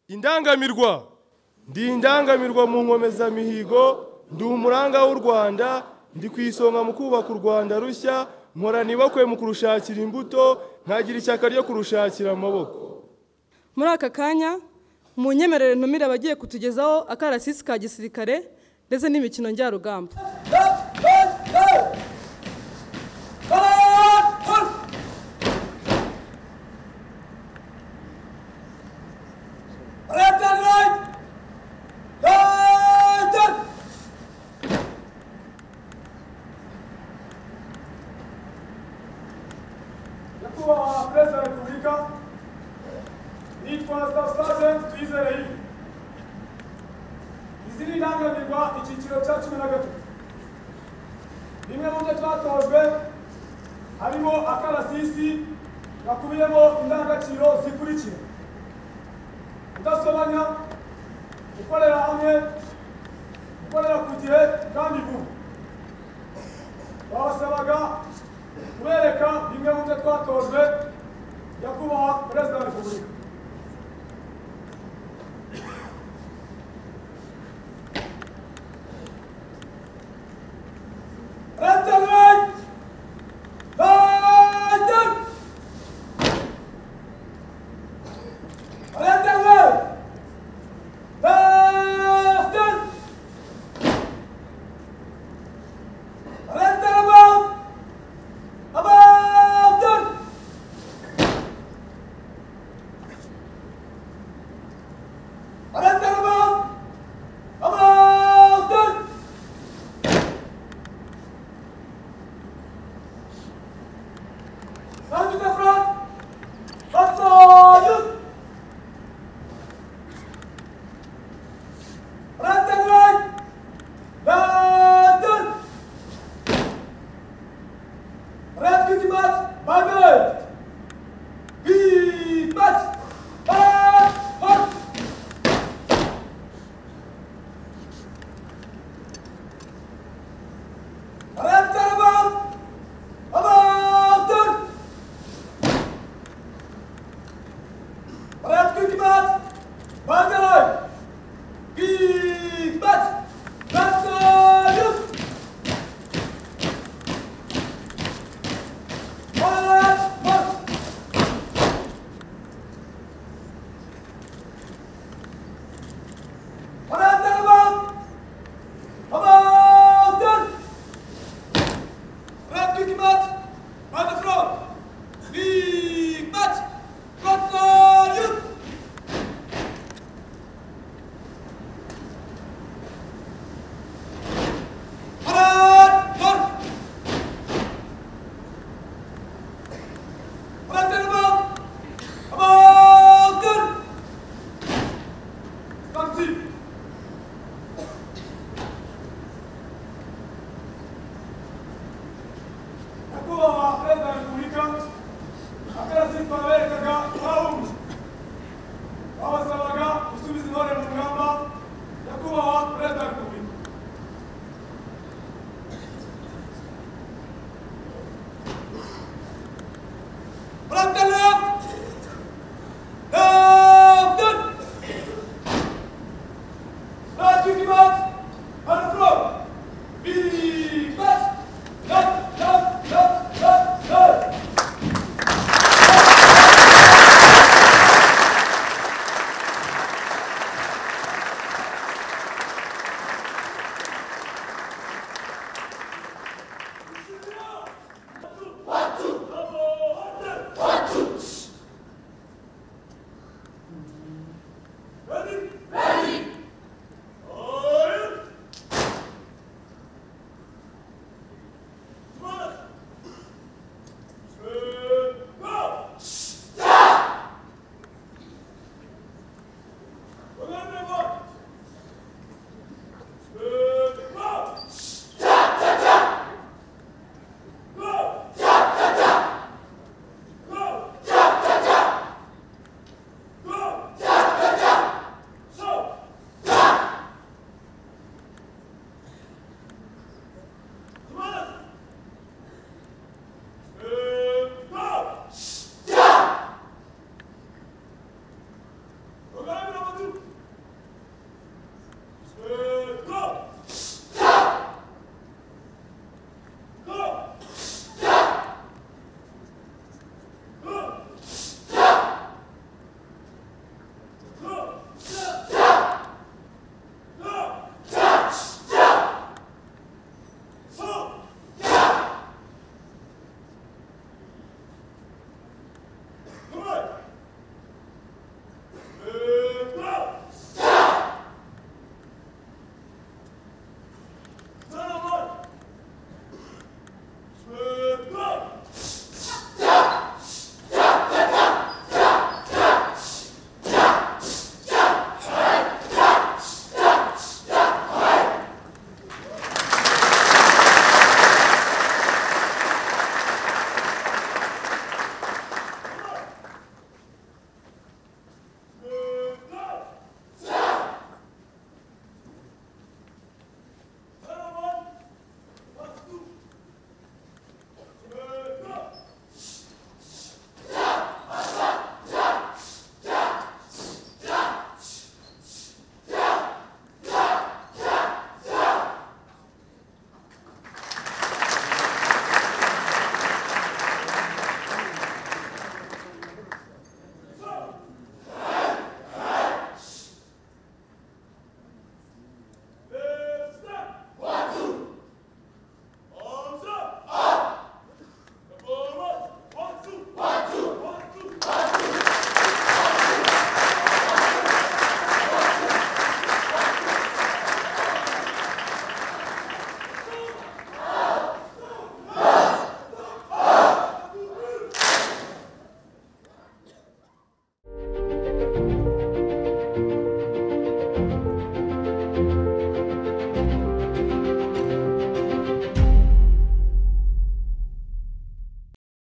indangamirwa ndi indangamirwa mu nkomezamihigo ndi umuranga w'u rwanda ndi ku isonga mu kubaka u rwanda rushya nkorana ibakwe mu kurushakira imbuto nkagira ishyaka ryo kurushakira amaboko muri aka kanya mu nyemerere ntumire abagiye kutugezaho akarasisi ka gisirikare ndetse n'imikino njyarugamba Nyakubahwa Perezida wa Repubulika nitwa Sitasiyo Twizere Yves. izi ni indangamirwa icyiciro cya cumi na gatatu bimwe mu byo twatojwe harimo akarasisi gakubiyemo indangagaciro zikurikira kudasobanya gukorera hamwe gukorera ku gihe kandi vuba babasabaga kubereka bimwe mu byo twatojwe nyakubahwa perezida wa repubulika President Biden! President Biden! President Biden! President Biden! Round to the front. Up for you. Right and right. London. Right to the match. Bye bye. Big match. Bye. Bye. Right and about. About done. Brat Kutibat, Bandai, Kibat, Batsayut, Bat, Bat, Brat Darabam, Abadun, Brat Kutibat, Bandafrog, Kibat, Batsayut, Parat! Parat! Parat terbang! Abangkan! Stansi! Aku bawa Presiden Republika akan asing pamer kakak kaum. Bawa sama